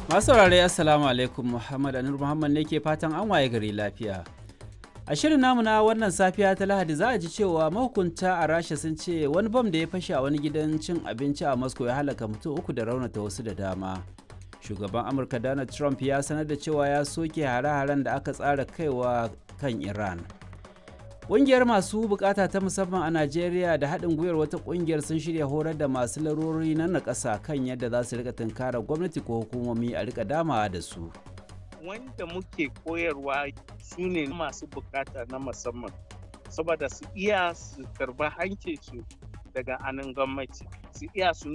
Masu saurare Assalamu alaikum Muhammad Anur Muhammad ne ke fatan an waye gari lafiya. A shirin namu na wannan safiya ta Lahadi za a ji cewa mahukunta a Rasha sun ce wani bam da ya fashe a wani gidan cin abinci a Moscow ya halaka mutum uku da raunata wasu da dama. Shugaban Amurka Donald Trump ya sanar da cewa ya soke hare-haren da aka tsara kaiwa kan Iran. Ƙungiyar masu bukata ta musamman a Najeriya da haɗin gwiwar wata ƙungiyar sun shirya horar da masu larurori na nakasa kan yadda za su rika tunkarar gwamnati ko hukumomi a rika damawa da su. Wanda muke koyarwa su ne masu bukata na musamman, saboda su iya su karba hancinsu daga anan gwamnati, su iya su